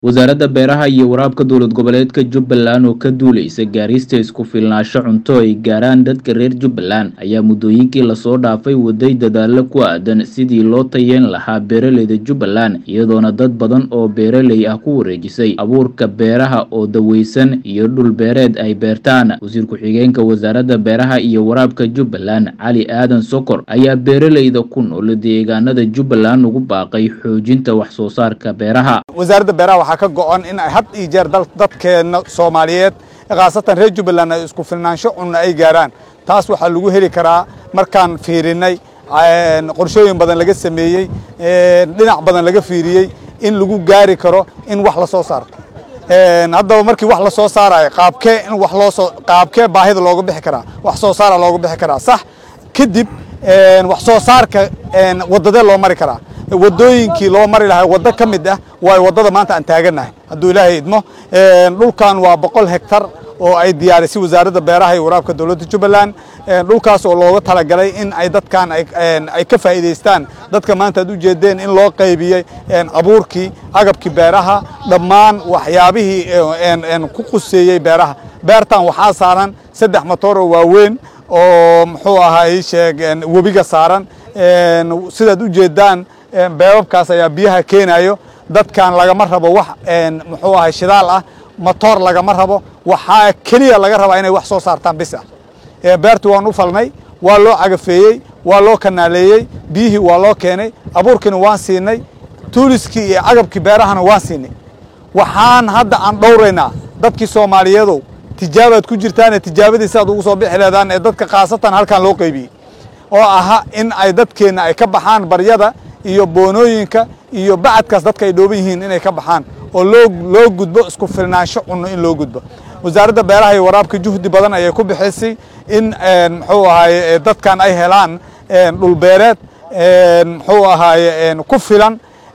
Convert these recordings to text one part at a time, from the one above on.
wasaaradda beeraha iyo waraabka dowlad goboleedka jubbaland oo ka duuleysa gaarista isku filnaansho cunto ay gaaraan dadka reer jubbaland ayaa muddooyinkii lasoo dhaafay waday dadaalo ku aadan sidii loo tayeen lahaa beeraleyda jubbaland iyadoona dad badan oo beeraley ah ku wareejisay abuurka beeraha oo daweysan iyo dhul beereed ay beertaan wasiir ku-xigeenka wasaaradda beeraha iyo waraabka jubbaland cali aadan sokor ayaa beeraleyda ku nool deegaanada jubbaland ugu baaqay xoojinta wax soo saarka beeraha wasaaradda beeraha waxaa ka go-an in ay had iyo jeer dadkeena soomaaliyeed khaasatan reer jubbaland ay isku filnaansho cunno ay gaaraan taas waxaa lagu heli karaa markaan fiirinay qorshooyin badan laga sameeyey dhinac badan laga fiiriyey in lagu gaari karo in wax la soo saarto haddaba markii wax la soo saarayo qaabkee in wax loo soo qaabkee baahida looga bixi karaa wax soo saara looga bixi karaa sax kadib wax soo saarka waddadee loo mari karaa wadooyinkii loo mari lahaa waddo ka mid ah waayo waddada maanta aan taagannahay hadduu ilaahay idmo dhulkan waa boqol hektar oo ay diyaarisay wasaaradda beeraha iyo waraabka dowladda jubbaland dhulkaas oo looga talagalay in ay dadkan ay ka faa'iidaystaan dadka maanta aad u jeedeen in loo qaybiyey abuurkii agabkii beeraha dhammaan waxyaabihii ku quseeyey beeraha beertan waxaa saaran saddex matoor oo waaweyn oo muxuu ahaa sheeg webiga saaran sidaad u jeedaan beebabkaas ayaa biyaha keenayo dadkan lagama rabo wax muxuu ahay shidaal ah matoor lagama rabo waxaa keliya laga rabaa inay wax soo saartaan bis ah beertu waan u falnay waa loo cagafeeyey waa loo kanaaleeyey biyihii waa loo keenay abuurkiina waan siinay tuuliskii iyo cagabkii beerahana waan siinay waxaan hadda aan dhowraynaa dadkii soomaaliyeedow tijaabaad ku jirtaane tijaabadii siaad ugu soo bixi leedaan ee dadka khaasatan halkan loo qaybiyey oo aha in ay dadkeenna ay ka baxaan baryada iyo boonooyinka iyo bacadkaas dadka ay dhooban yihiin inay ka baxaan oo loo loo gudbo isku filnaansho cunno in loo gudbo wasaaradda beeraha iyo waraabka juhdi badan ayay ku bixisay in muxuu ahaaye dadkan ay helaan dhulbeereed muxuu ahaaye ku filan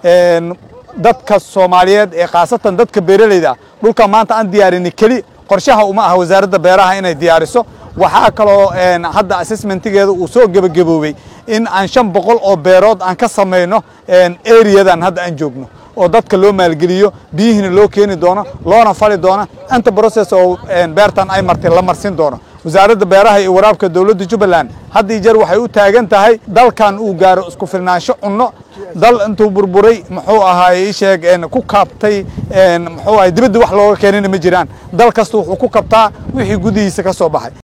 dadka soomaaliyeed ee khaasatan dadka beeraleyda ah dhulka maanta aan diyaarini keli qorshaha uma aha wasaaradda beeraha inay diyaariso waxaa kaloo hadda assessmentigeeda uu soo gebagaboobey in aan shan boqol oo beerood aan ka samayno areadan hadda aan joogno oo dadka loo maalgeliyo biyihiina loo keeni doono loona fali doono inta process oo beertan ay martay la marsin doono wasaaradda beeraha iyo waraabka dowladda jubbaland had iyo jeer waxay u taagan tahay dalkan uu gaaro isku filnaansho cunno dal intuu burburay muxuu ahaay sheeg ku kaabtay muxuu ahay dibadda wax looga keenina ma jiraan dal kasta wuxuu ku kabtaa wixii gudihiisa ka soo baxay